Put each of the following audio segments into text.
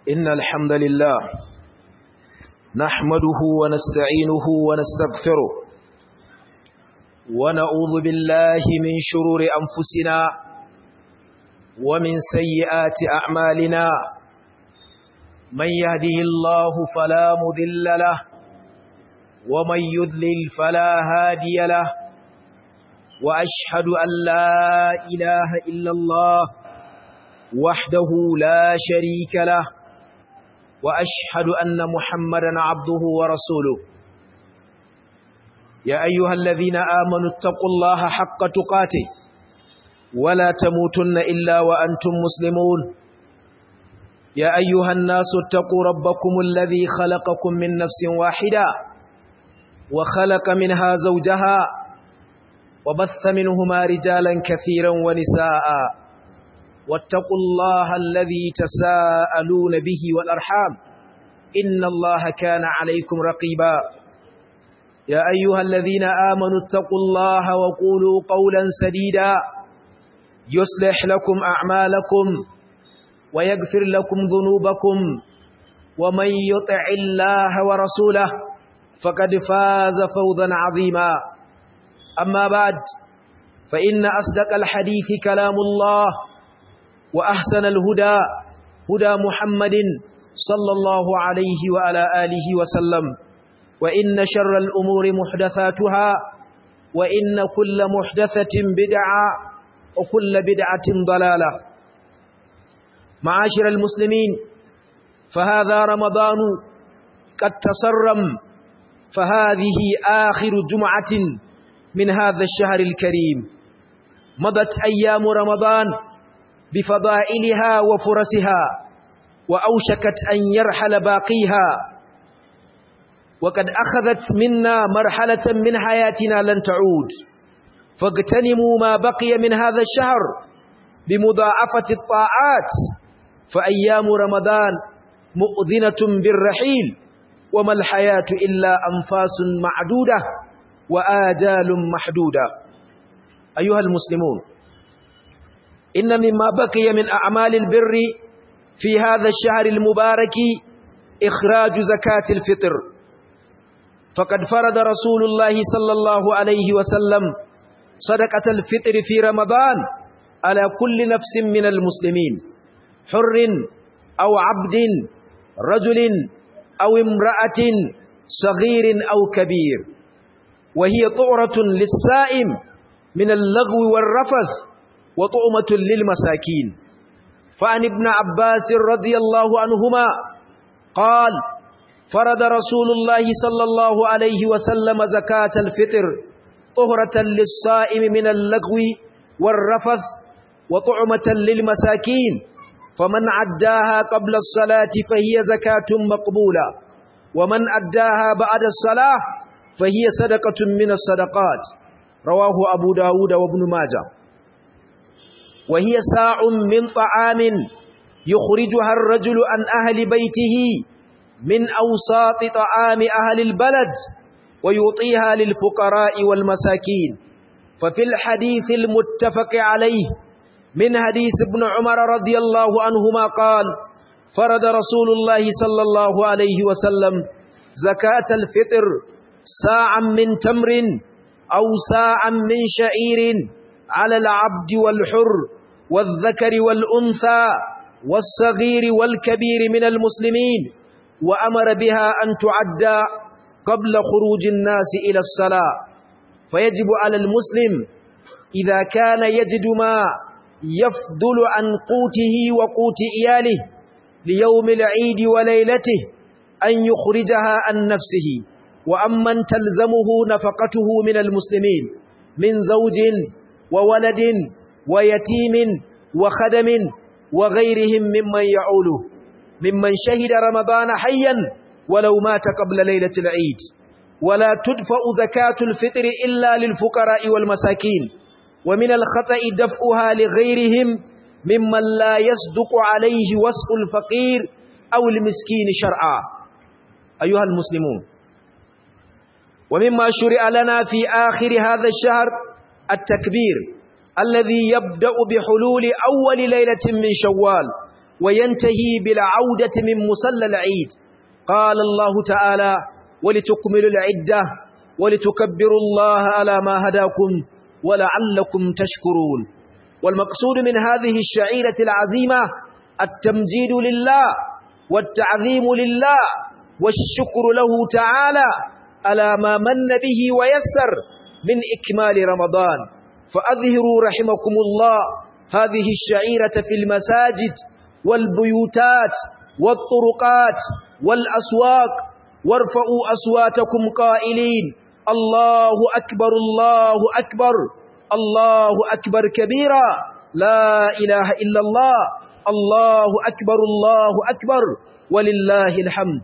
إن الحمد لله نحمده ونستعينه ونستغفره ونعوذ بالله من شرور أنفسنا ومن سيئات أعمالنا من يهده الله فلا مذل له ومن يذلل فلا هادي له وأشهد أن لا إله إلا الله وحده لا شريك له وأشهد أن محمدا عبده ورسوله يا أيها الذين آمنوا اتقوا الله حق تقاته ولا تموتن إلا وأنتم مسلمون يا أيها الناس اتقوا ربكم الذي خلقكم من نفس واحدة وخلق منها زوجها وبث منهما رجالا كثيرا ونساء واتقوا الله الذي تساءلون به والأرحام إن الله كان عليكم رقيبا يا أيها الذين آمنوا اتقوا الله وقولوا قولا سديدا يصلح لكم أعمالكم ويغفر لكم ذنوبكم ومن يطع الله ورسوله فقد فاز فوزا عظيما أما بعد فإن أصدق الحديث كلام الله وأحسن الهدى هدى محمد صلى الله عليه وعلى آله وسلم وإن شر الأمور محدثاتها وإن كل محدثة بدعة وكل بدعة ضلالة معاشر المسلمين فهذا رمضان قد تصرم فهذه آخر جمعة من هذا الشهر الكريم مضت أيام رمضان بفضائلها وفرسها وأوشكت أن يرحل باقيها وقد أخذت منا مرحلة من حياتنا لن تعود فاغتنموا ما بقي من هذا الشهر بمضاعفة الطاعات فأيام رمضان مؤذنة بالرحيل وما الحياة إلا أنفاس معدودة وآجال محدودة أيها المسلمون إن مما بقي من أعمال البر في هذا الشهر المبارك إخراج زكاة الفطر فقد فرض رسول الله صلى الله عليه وسلم صدقة الفطر في رمضان على كل نفس من المسلمين حر أو عبد رجل أو امرأة صغير أو كبير وهي طعرة للسائم من اللغو والرفث وطعمة للمساكين فعن ابن عباس رضي الله عنهما قال فرض رسول الله صلى الله عليه وسلم زكاة الفطر طهرة للصائم من اللغو والرفث وطعمة للمساكين فمن عداها قبل الصلاة فهي زكاة مقبولة ومن أداها بعد الصلاة فهي صدقة من الصدقات رواه أبو داود وابن ماجه وهي ساع من طعام يخرجها الرجل عن أهل بيته من أوساط طعام أهل البلد ويعطيها للفقراء والمساكين ففي الحديث المتفق عليه من حديث ابن عمر رضي الله عنهما قال فرض رسول الله صلى الله عليه وسلم زكاة الفطر ساعا من تمر أو ساعا من شعير على العبد والحر والذكر والأنثى والصغير والكبير من المسلمين وأمر بها أن تعدى قبل خروج الناس إلى الصلاة فيجب على المسلم إذا كان يجد ما يفضل عن قوته وقوت إياله ليوم العيد وليلته أن يخرجها عن نفسه وأمن تلزمه نفقته من المسلمين من زوج وولد ويتيم وخدم وغيرهم ممن يعوله ممن شهد رمضان حيا ولو مات قبل ليلة العيد ولا تدفع زكاة الفطر إلا للفقراء والمساكين ومن الخطأ دفعها لغيرهم ممن لا يصدق عليه وصف الفقير أو المسكين شرعا أيها المسلمون ومما شرع لنا في آخر هذا الشهر التكبير الذي يبدأ بحلول أول ليلة من شوال وينتهي بالعودة من مسلى العيد قال الله تعالى ولتكملوا العدة ولتكبروا الله على ما هداكم ولعلكم تشكرون والمقصود من هذه الشعيرة العظيمة التمجيد لله والتعظيم لله والشكر له تعالى على ما من به ويسر من إكمال رمضان فأظهروا رحمكم الله هذه الشعيرة في المساجد والبيوتات والطرقات والأسواق وارفعوا أصواتكم قائلين الله أكبر الله أكبر الله أكبر كبيرا لا إله إلا الله الله أكبر الله أكبر ولله الحمد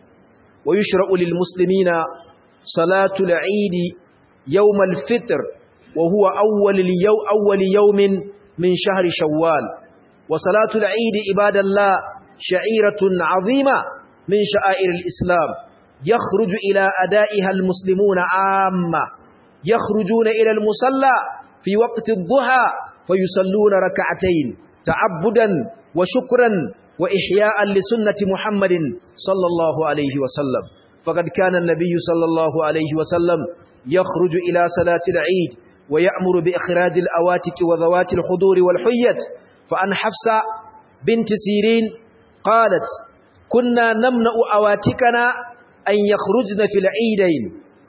ويشرع للمسلمين صلاة العيد يوم الفطر وهو أول, اليو أول يوم من شهر شوال وصلاة العيد عباد الله شعيرة عظيمة من شعائر الإسلام يخرج إلى أدائها المسلمون عامة يخرجون إلى المصلى في وقت الضحى فيصلون ركعتين تعبدا وشكرا وإحياء لسنة محمد صلى الله عليه وسلم فقد كان النبي صلى الله عليه وسلم يخرج إلى صلاة العيد ويأمر بإخراج الأواتك وذوات الحضور والحية فأن حفصة بنت سيرين قالت كنا نمنع أواتكنا أن يخرجن في العيدين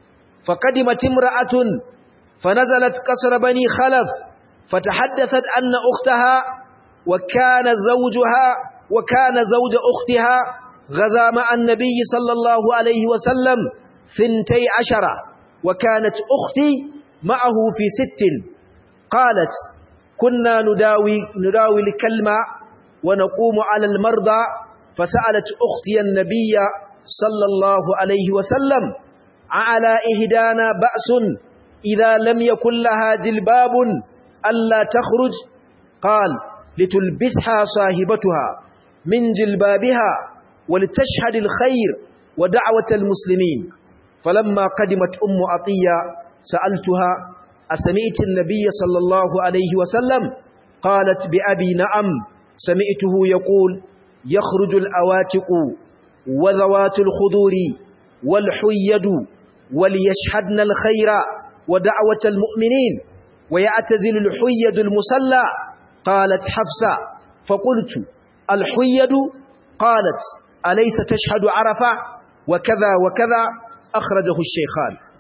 فقدمت امرأة فنزلت قصر بني خلف فتحدثت أن أختها وكان زوجها وكان زوج أختها غزا مع النبي صلى الله عليه وسلم ثنتي عشرة وكانت أختي معه في ست قالت كنا نداوي, نداوي الكلمة ونقوم على المرضى فسألت أختي النبي صلى الله عليه وسلم على إهدانا بأس إذا لم يكن لها جلباب ألا تخرج قال لتلبسها صاحبتها من جلبابها ولتشهد الخير ودعوة المسلمين فلما قدمت أم عطية سألتها أسمعت النبي صلى الله عليه وسلم قالت بأبي نعم سمعته يقول يخرج الأواتق وذوات الخضور والحيد وليشهدن الخير ودعوة المؤمنين ويعتزل الحيد المسلى قالت حفصة فقلت الحيد قالت أليس تشهد عرفة وكذا وكذا أخرجه الشيخان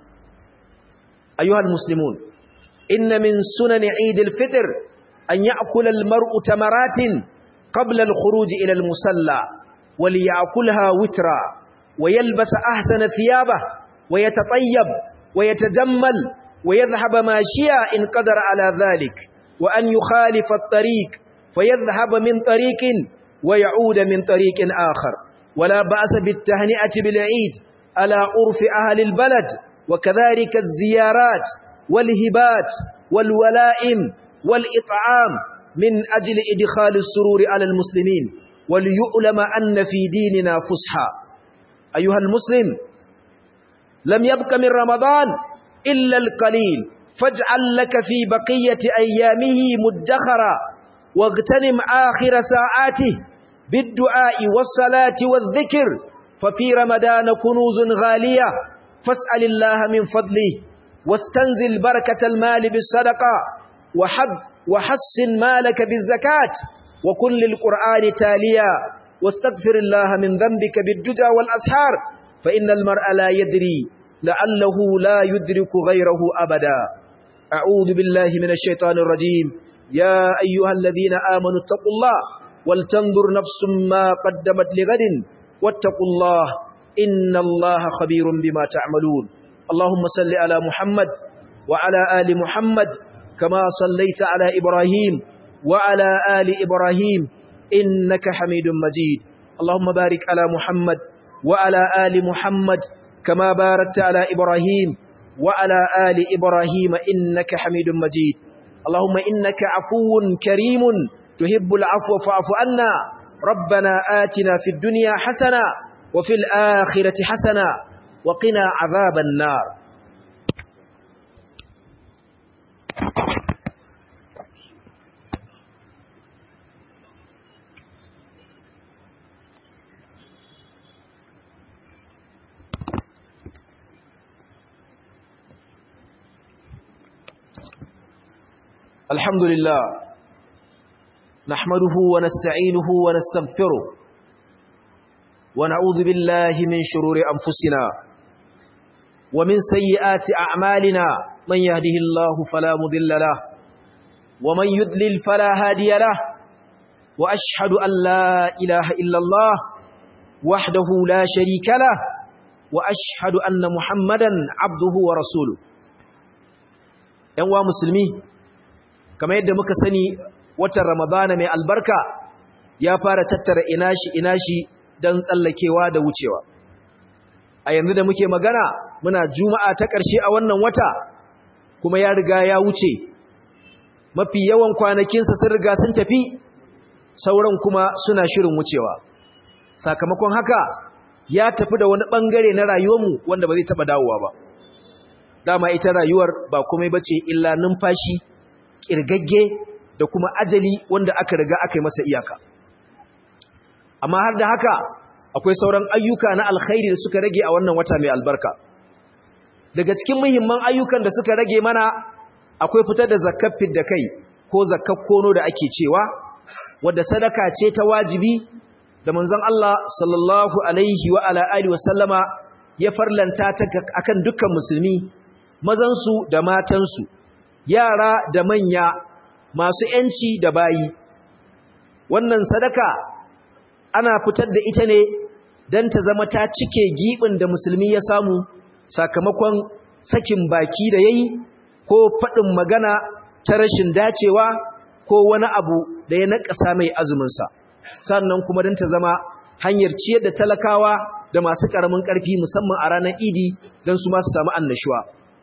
أيها المسلمون إن من سنن عيد الفطر أن يأكل المرء تمرات قبل الخروج إلى المسلى وليأكلها وترا ويلبس أحسن ثيابه ويتطيب ويتجمل ويذهب ماشيا إن قدر على ذلك وأن يخالف الطريق فيذهب من طريق ويعود من طريق آخر ولا بأس بالتهنئة بالعيد على عرف أهل البلد وكذلك الزيارات والهبات والولائم والإطعام من أجل إدخال السرور على المسلمين وليؤلم أن في ديننا فسحا أيها المسلم لم يبق من رمضان إلا القليل فاجعل لك في بقية أيامه مدخرا واغتنم آخر ساعاته بالدعاء والصلاة والذكر ففي رمضان كنوز غالية فاسأل الله من فضله واستنزل بركة المال بالصدقة وحد وحسن مالك بالزكاة وكن للقرآن تاليا واستغفر الله من ذنبك بالدجى والأسحار فإن المرء لا يدري لعله لا يدرك غيره أبدا أعوذ بالله من الشيطان الرجيم يا أيها الذين آمنوا اتقوا الله ولتنظر نفس ما قدمت لغد واتقوا الله إن الله خبير بما تعملون اللهم صل على محمد وعلى آل محمد كما صليت على إبراهيم وعلى آل إبراهيم إنك حميد مجيد اللهم بارك على محمد وعلى آل محمد كما باركت على إبراهيم وعلى آل إبراهيم إنك حميد مجيد اللهم إنك عفو كريم تحب العفو فاعف عنا ربنا آتنا في الدنيا حسنة وفي الآخرة حسنة وقنا عذاب النار الحمد لله نحمده ونستعينه ونستغفره ونعوذ بالله من شرور أنفسنا ومن سيئات أعمالنا من يهده الله فلا مضل له ومن يضلل فلا هادي له وأشهد أن لا إله إلا الله وحده لا شريك له وأشهد أن محمدا عبده ورسوله ‘Yan'uwa musulmi, kamar yadda muka sani watan Ramadana mai albarka ya fara tattara inashi inashi don tsallakewa da wucewa. A yanzu da muke magana muna juma'a ta ƙarshe a wannan wata kuma ya riga ya wuce, mafi yawan kwanakinsa sun riga sun tafi, sauran kuma suna shirin wucewa. Sakamakon haka ya tafi da wani ɓangare na rayuwarmu wanda ba zai taɓa dawowa ba. Dama ita rayuwar ba komai bace illa numfashi, ƙirgagge da kuma ajali wanda aka riga aka yi masa iyaka. Amma har da haka akwai sauran ayyuka na alkhairi da suka rage a wannan wata mai albarka. Daga cikin muhimman ayyukan da suka rage mana akwai fitar da zakkar da kai ko zakkar kono da ake cewa, wadda sadaka ce ta wajibi da manzon Allah sallallahu alaihi wa ala alihi wa sallama ya farlanta ta akan dukkan musulmi mazansu da matansu yara da manya masu yanci da bayi wannan sadaka ana fitar da ita ne dan ta zama ta cike gibin da musulmi ya samu sakamakon sakin baki da yayi ko fadin magana ta rashin dacewa ko wani abu da ya nakasa mai azumin sa sannan kuma don ta zama hanyar ciyar da talakawa da masu ƙaramin ƙarfi musamman a ranar idi don su masu samu annashuwa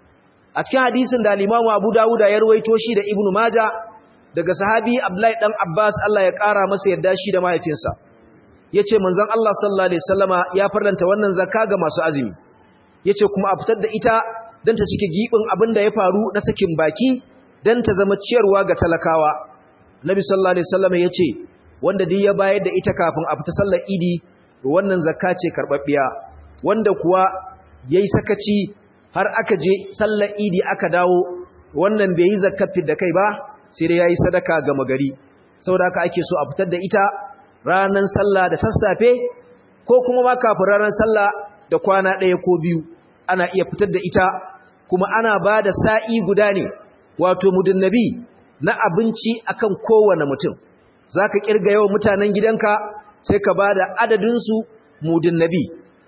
a cikin hadisin da limamu abu dawuda ya ruwaito shi da ibnu maja daga sahabi abdullahi dan abbas allah ya ƙara masa yadda shi da mahaifinsa ya ce manzon allah sallallahu alaihi wasallama ya farlanta wannan zakka ga masu azumi ya ce kuma a fitar da ita don ta cike giɓin abin da ya faru na sakin baki don ta zama ciyarwa ga talakawa nabi sallallahu alaihi wasallama ya ce wanda duk ya bayar da ita kafin a fita sallar idi wannan zakka ce karbabbiya wanda kuwa yayi sakaci har aka je sallar idi aka dawo wannan bai yi zakkafin da kai ba sai dai yayi sadaka ga magari saboda haka ake so a fitar da ita ranan sallah da sassafe ko kuma ma kafin ranar sallah da kwana ɗaya ko biyu ana iya fitar da ita kuma ana ba da sa'i guda ne wato mudun nabi na abinci akan kowane mutum za ka ƙirga yawan mutanen gidanka sai ka ba da adadinsu mudin nabi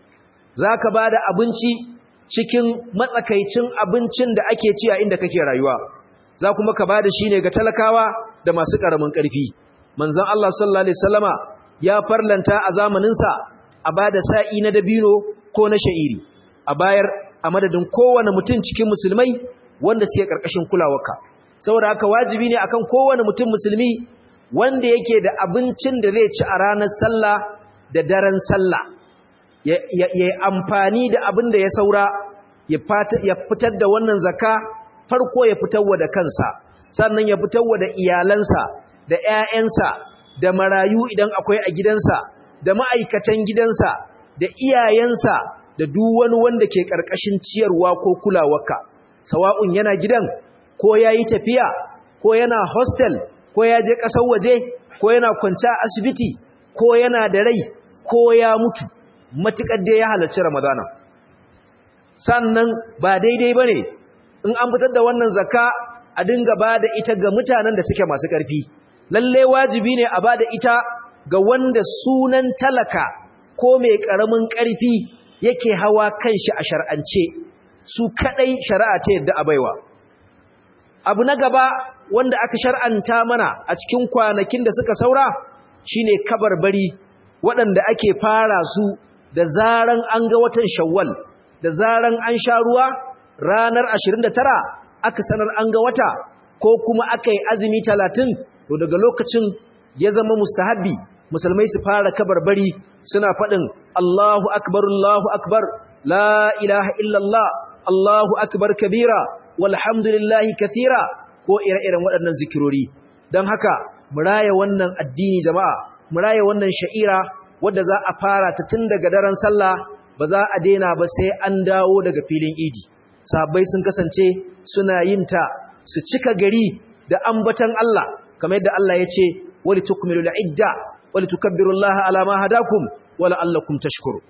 za ka ba da abinci cikin matsakaicin abincin da ake ci a inda kake rayuwa za kuma ka ba da shi ne ga talakawa da masu ƙaramin ƙarfi manzan Allah sallallahu Alaihi Wasallama ya farlanta a zamaninsa a ba da sa'i na dabino ko na sha'iri a bayar a madadin kowane mutum cikin musulmai wanda suke ƙarƙashin kulawarka saboda haka wajibi ne akan kowane mutum musulmi wanda yake da abincin da zai ci a ranar sallah da daren sallah ya yi amfani da abin da ya saura ya fitar da wannan zaka farko ya fitarwa da kansa sannan ya fitarwa da iyalansa da 'ya'yansa da marayu idan akwai a gidansa da ma'aikatan gidansa da iyayensa da duk wani wanda ke ƙarƙashin ciyarwa ko kulawarka sawa'un yana gidan ko ya yi tafiya ko yana hostel ko ya je ƙasar waje ko yana kwanci a asibiti ko yana da rai ko ya mutu matuƙar da ya halarci ramadana sannan ba daidai ba ne in an fitar da wannan zakka a dinga ba da ita ga mutanen da suke masu ƙarfi lalle wajibi ne a ba da ita ga wanda sunan talaka ko mai ƙaramin ƙarfi yake hawa kan shi a shar'ance su kaɗai shari'a ta yadda a baiwa abu na gaba wanda aka shar'anta mana a cikin kwanakin da suka saura shine kabarbari waɗanda ake fara su da zaran an ga watan shawwal da zaran an sha ruwa ranar 29 aka sanar an ga wata ko kuma aka yi azumi 30 to daga lokacin ya zama mustahabbi musulmai su fara kabarbari suna faɗin Allahu akbar Allahu akbar la ilaha illallah Allahu akbar kabira walhamdulillahi kathira ko ire-iren waɗannan zikirori don haka mu raya wannan addini jama'a mu raya wannan sha'ira wadda za a fara ta tun daga daren sallah ba za a daina ba sai an dawo daga filin idi sahabbai sun kasance suna yin ta su cika gari da ambatan Allah kamar yadda Allah ya ce wali tukmilu idda wali tukabbirullaha ala ma hadakum wala allakum tashkuru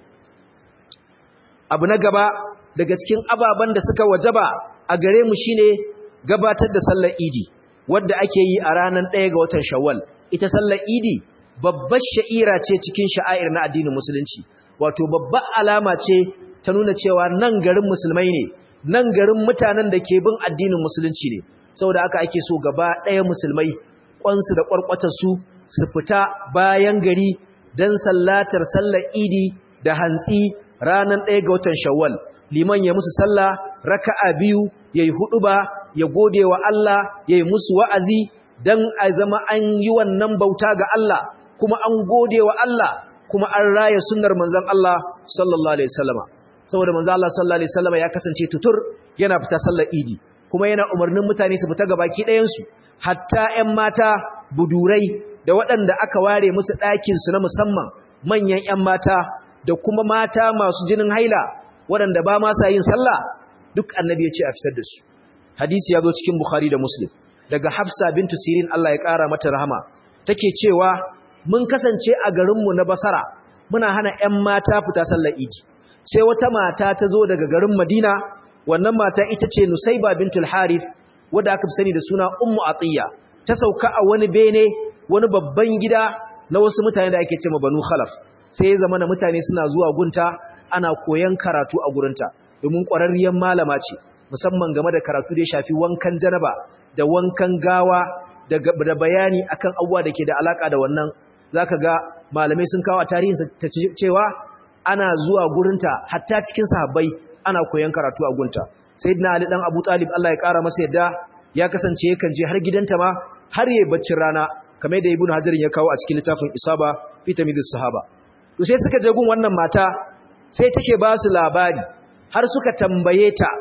abu na gaba daga cikin ababen da suka wajaba a gare mu shine gabatar da sallar idi wadda ake yi a ranar ɗaya ga watan shawwal ita sallar idi babbar sha'ira ce cikin sha'air na addinin musulunci wato babbar alama ce ta nuna cewa nan garin musulmai ne nan garin mutanen da ke bin addinin musulunci ne saboda haka ake so gaba ɗaya musulmai kwansu da kwarkwatarsu su fita bayan gari don sallatar sallar idi da hantsi ranar ɗaya ga watan shawwal liman ya musu sallah raka'a biyu ya yi hudu ba ya gode wa Allah ya yi musu wa'azi don a zama an yi wannan bauta ga Allah kuma an gode wa Allah kuma an raya sunnar manzon Allah sallallahu alaihi wasallama saboda manzon Allah sallallahu alaihi wasallama ya kasance tutur yana fita sallar idi kuma yana umarnin mutane su fita gabaki ɗayan su hatta ƴan mata budurai da waɗanda aka ware musu ɗakin su na musamman manyan ƴan mata da kuma mata masu jinin haila waɗanda ba ma sa yin sallah duk annabi ya ce a fitar da su hadisi ya zo cikin bukhari da muslim daga hafsa bintu sirin Allah ya ƙara mata rahama take cewa mun kasance a garinmu na basara muna hana 'yan mata fita sallar idi sai wata mata ta zo daga garin madina wannan mata ita ce nusaiba bintul harith wadda aka fi sani da suna ummu atiya ta sauka a wani bene wani babban gida na wasu mutane da ake ce banu khalaf sai ya zama na mutane suna zuwa gunta ana koyan karatu a gurinta domin ƙwararriyar malama ce musamman game da karatu da ya shafi wankan janaba da wankan gawa da bayani akan abubuwa da ke da alaka da wannan zaka ga malamai sun kawo a tarihin ta cewa ana zuwa gurinta hatta cikin sahabbai ana koyan karatu a gunta sayyidina ali dan abu talib Allah ya kara masa yadda ya kasance yakan je har gidanta ma har yayi baccin rana kamar da ibnu hajar ya kawo a cikin littafin isaba fi tamyiz sahaba to sai suka je gun wannan mata sai take ba su labari har suka tambaye ta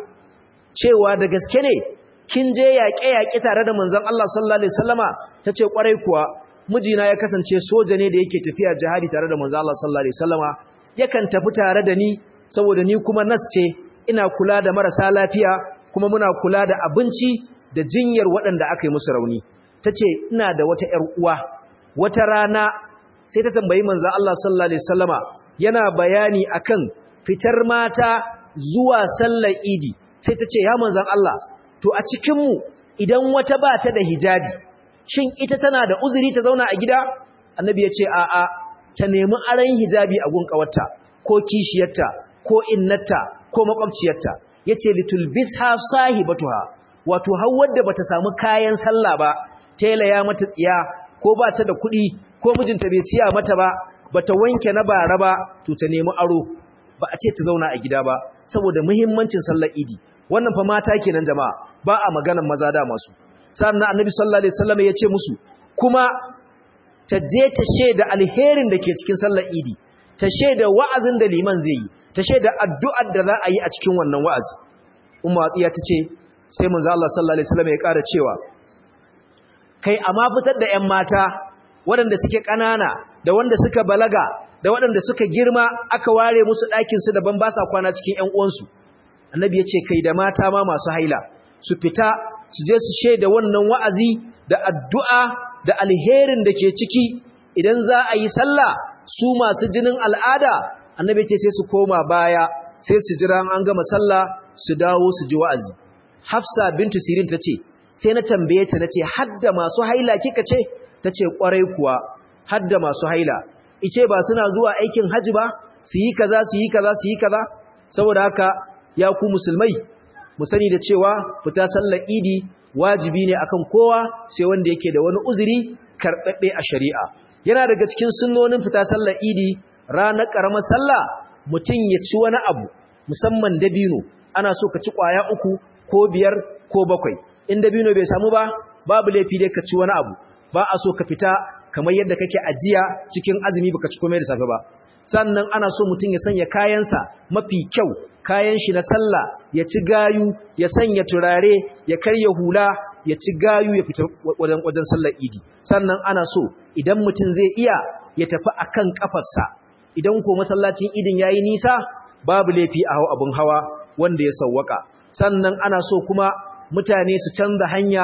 cewa da gaske ne kin je yaƙe-yaƙe tare da manzon Allah sallallahu alaihi wasallama tace kwarai kuwa mijina ya kasance soja ne da yake tafiya jihadi tare da manzon Allah sallallahu alaihi wasallama yakan tafi tare da ni saboda ni kuma nas ce ina kula da marasa lafiya kuma muna kula da abinci da jinyar waɗanda aka yi musu rauni tace ina da wata ƴar uwa wata rana sai ta tambayi manzon Allah sallallahu alaihi wasallama yana bayani akan fitar mata zuwa sallar idi sai ta ce ya manzan Allah to a cikinmu idan wata ba ta da hijabi shin ita tana da uzuri ta zauna a gida annabi ya ce a'a ta nemi aran hijabi a gun kawarta ko kishiyarta ko innata ko makwabciyarta yace litulbisha sahibatuha wato har wadda bata samu kayan sallah ba tela ya mata tsiya ko ba ta da kuɗi ko mijinta bai siya mata ba bata wanke na bara ba to ta nemi aro ba a ce ta zauna a gida ba saboda muhimmancin sallar idi wannan fa mata kenan jama'a ba a maganan maza da masu sannan annabi sallallahu alaihi wasallam ya ce musu kuma ta je ta sheda alherin da ke cikin sallar idi ta sheda wa'azin da liman zai yi ta sheda addu'ar da za a yi a cikin wannan wa'azi umma atiya ta ce sai manzo Allah sallallahu alaihi wasallam ya ƙara cewa kai amma fitar da ƴan mata waɗanda suke ƙanana da wanda suka balaga da waɗanda suka girma aka ware musu ɗakinsu daban ba sa kwana cikin ‘yan uwansu annabi ya ce kai da mata ma masu haila su fita su je su shaida wannan wa'azi da addu'a da alherin da ke ciki idan za a yi sallah su masu jinin al'ada annabi ce sai su koma baya sai su jira an gama sallah su dawo su ji wa'azi hafsa bintu sirin ta ce sai na tambaye ta na ce hadda masu haila kika ce ta ce ƙwarai kuwa hadda masu haila ice ba suna zuwa aikin haji ba su yi kaza su yi kaza su yi kaza saboda haka ya ku musulmai mu sani da cewa fita sallar idi wajibi ne akan kowa sai wanda yake da wani uzuri karɓaɓɓe a shari'a yana daga cikin sunnonin fita sallar idi ranar ƙaramar sallah mutum ya ci wani abu musamman dabino ana so ka ci ƙwaya uku ko biyar ko bakwai in dabino bai samu ba babu laifi dai ka ci wani abu ba a so ka fita kamar yadda kake ajiya cikin azumi baka ci komai da safe ba sannan ana so mutum ya sanya kayansa mafi kyau kayan shi na sallah ya ci gayu ya sanya turare ya karya hula ya ci gayu ya fita wajen wajen sallar idi sannan ana so idan mutum zai iya ya tafi akan kafarsa idan ko masallacin idin yayi nisa babu laifi a hawa abun hawa wanda ya sawwaka sannan ana so kuma mutane su canza hanya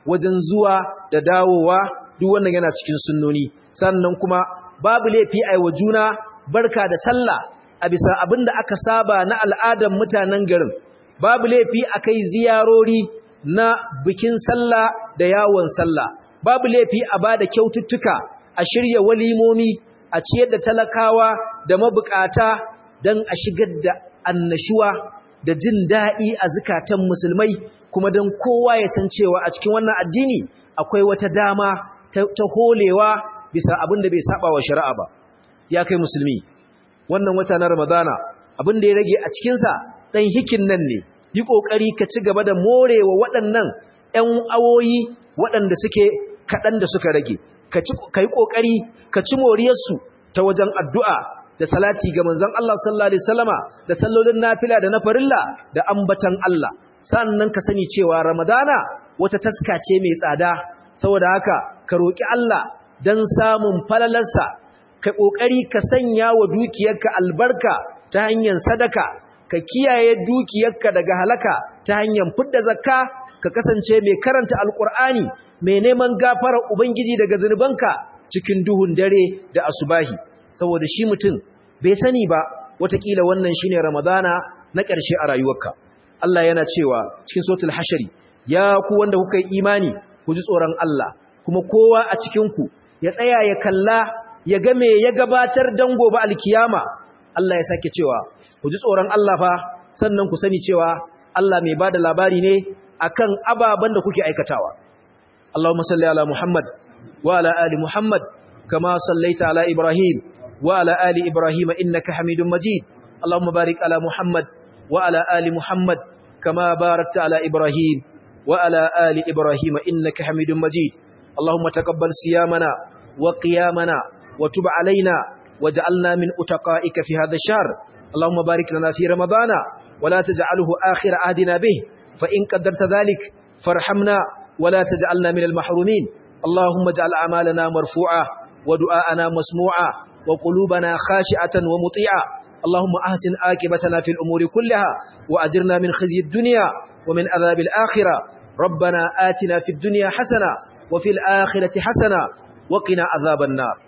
wajen zuwa da dawowa duk wannan yana cikin sunnoni sannan kuma babu laifi ai wa juna barka da sallah a bisa abin da aka saba na al'adan mutanen garin babu laifi akai ziyarori na bikin sallah da yawon sallah babu laifi a bada kyaututtuka a shirya walimomi a ciyar da talakawa da mabukata don a shigar da annashuwa da jin daɗi a zukatan musulmai kuma don kowa ya san cewa a cikin wannan addini akwai wata dama ta holewa bisa abin da bai saba wa shari'a ba ya kai musulmi wannan wata na ramadana abin da ya rage a cikinsa ɗan hikin nan ne yi ƙoƙari ka ci gaba da morewa waɗannan ‘yan awoyi waɗanda suke kaɗan da suka rage ka yi ƙoƙari ka ci moriyarsu ta wajen addu'a da salati ga manzon Allah sallallahu alaihi wasallama da sallolin nafila da na farilla da ambatan Allah sannan ka sani cewa Ramadana wata taska ce mai tsada saboda haka ka roki Allah dan samun falalarsa ka kokari ka sanya wa dukiyarka albarka ta hanyar sadaka ka kiyaye dukiyarka daga halaka ta hanyar fidda zakka ka kasance mai karanta alqur'ani mai neman gafarar ubangiji daga zunubanka cikin duhun dare da asubahi saboda shi mutum bai sani ba watakila wannan shine ramadana na ƙarshe a rayuwarka Allah yana cewa cikin suratul hashari ya ku wanda kuka yi imani ku ji tsoron Allah kuma kowa a cikin ku ya tsaya ya kalla ya ga me ya gabatar dan gobe alkiyama Allah ya sake cewa ku ji tsoron Allah fa sannan ku sani cewa Allah mai bada labari ne akan ababan da kuke aikatawa Allahumma salli ala Muhammad wa ala ali Muhammad kama sallaita ala Ibrahim وعلى آل إبراهيم إنك حميد مجيد اللهم بارك على محمد وعلى آل محمد كما باركت على إبراهيم وعلى آل إبراهيم إنك حميد مجيد اللهم تقبل صيامنا وقيامنا وتب علينا وجعلنا من أتقائك في هذا الشهر اللهم بارك لنا في رمضان ولا تجعله آخر عهدنا به فإن قدرت ذلك فارحمنا ولا تجعلنا من المحرومين اللهم اجعل أعمالنا مرفوعة ودعاءنا مسموعة وقلوبنا خاشعة ومطيعة اللهم أحسن آكبتنا في الأمور كلها وأجرنا من خزي الدنيا ومن عذاب الآخرة ربنا آتنا في الدنيا حسنة وفي الآخرة حسنة وقنا عذاب النار